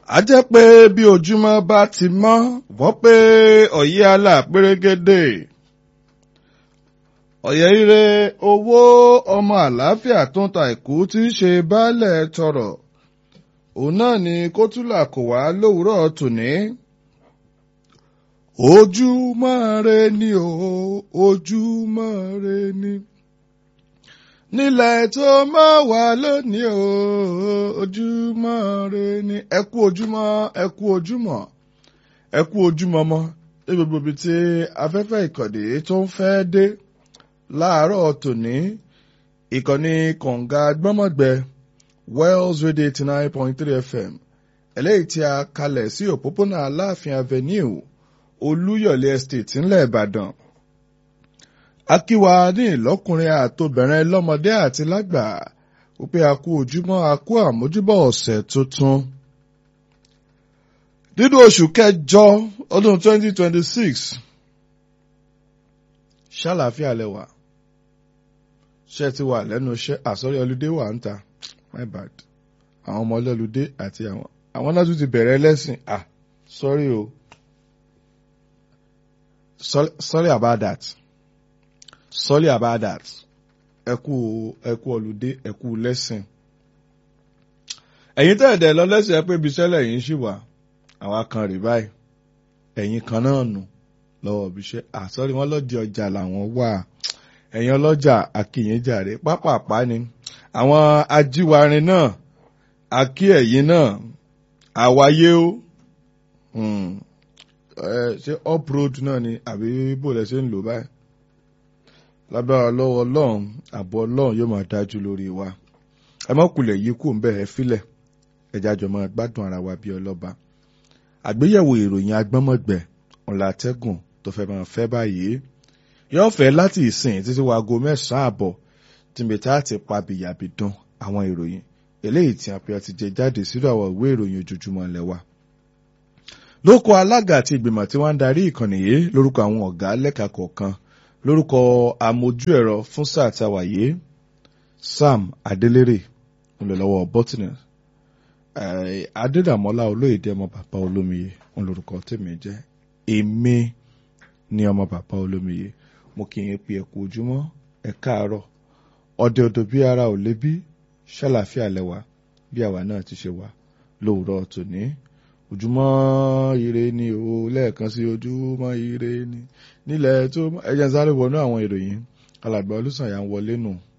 a jẹ́ pé bí ojúmọ́ bá ti mọ́ wọ́n pé ọ̀yẹ́ àlà pérégedé ọ̀yẹ́ ire owó ọmọ àlàáfíà tó ń ta ìkú tí í ṣe baálẹ̀ tọrọ òun náà ni kótólà kò wá lówùúrọ̀ tòní ojúmọ́ re ni o ojúmọ́ re ni nílẹ̀ tó mọ́ wà lónìí o ojúmọ́ re ni ẹ kú ojúmọ́ ẹ kú ojúmọ́ ẹ kú ojúmọ́ mọ́ ní gbogbo ibi tí afẹ́fẹ́ ìkọ̀dé tó ń fẹ́ dé láàárọ̀ tòní ìkànnì kọ̀ǹga gbọ́mọ̀gbẹ Wells Radio eighty nine point three FM eléyìí tí a kalẹ̀ sí òpópónà Aláàfin Avenue Olúyọ̀lé Estate ńlẹ̀ Ìbàdàn akíwa ní ìlọ́kùnrin àtobìnrin lọ́mọdé àti lágbà wípé a kú ojúmọ́ a kú àmójúbọ̀ ọ̀sẹ̀ tuntun. nínú oṣù kẹjọ ọdún 2026 ṣàlàáfíà lẹ́wà ṣe ti wà lẹ́nu iṣẹ́ àsọ̀rí ọlùdé wà ń ta my bad àwọn ọmọ ọlọ́lùdé àti àwọn àwọn náà tún ti bẹ̀rẹ̀ lẹ́sìn ah sorry o sorry, sorry about that sorry about that ẹ kú ẹ kú ọlùdé ẹ kú lẹ́sìn ẹ̀yin tẹ̀dẹ̀ lọ lẹ́sìn ẹ pé ibi iṣẹ́ lẹ́yìn ṣì wà àwa kan rè báyìí ẹ̀yin kan náà nù lọ́wọ́ ibi iṣẹ́ àsọ́rí wọn lọ́dí ọjà làwọn wà ẹ̀yin ọlọ́jà àkìyànjàre pápápá ni àwọn ajíwarin náà àkí ẹ̀yin náà àwáyé ó ṣé up road náà ni àbí bó lẹ ṣe ń lò báyìí lábára lọ́wọ́ ọlọ́run àbọ̀ ọlọ́run yóò máa dájú lórí wa ẹ má kulẹ̀ yìí kù ń bẹ̀rẹ̀ filẹ̀ ẹja jọ máa gbádùn ara wa bí ọlọ́ba àgbéyẹ̀wò ìròyìn agbọ́mọ̀gbẹ̀ ọ̀làtẹ́gùn tó fẹ́ máa fẹ́ báyìí yóò fẹ́ láti ìsìn títí wa aago mẹ́sàn-án àbọ̀ tìǹbìtà ti pa bìyàbìdán àwọn ìròyìn eléyìí tí a pè ti jẹ jáde sínú àwọn ìwé ìròyìn ojoojúmọ́ lẹ́wà lóko alága àti ìgbìmọ̀ tí wọ́n ń darí ìkànnì yìí lórúkọ àwọn ọ̀gá lẹ́ka kọ̀ọ̀kan lórúkọ amójú ẹ̀rọ fún sáà tí a wà yìí Sam Adélérè ńlọlọ́wọ́ bọ́tìnì Adédàmọ́lá olóyèdè ọmọ bàbá olómiye ńlórúkọ tèmi jẹ́ èmi ní ọmọ bàbá olómiye mo kì í pe ẹ̀kú ojúmọ́ ẹ káàárọ̀ ọdẹ ọdọ bí ara ò lébí ṣàlàfíà lẹ́wà bí àwa náà ti ṣe wà lówùúrọ̀ tòní ojúmọ́ ire ni o lẹ́ẹ̀kan sí ojúmọ́ ire ni nílẹ̀ tó ẹjẹ́ ń sáré wọnú àwọn ìròyìn alàgbà olùsànyà ń wọlé nù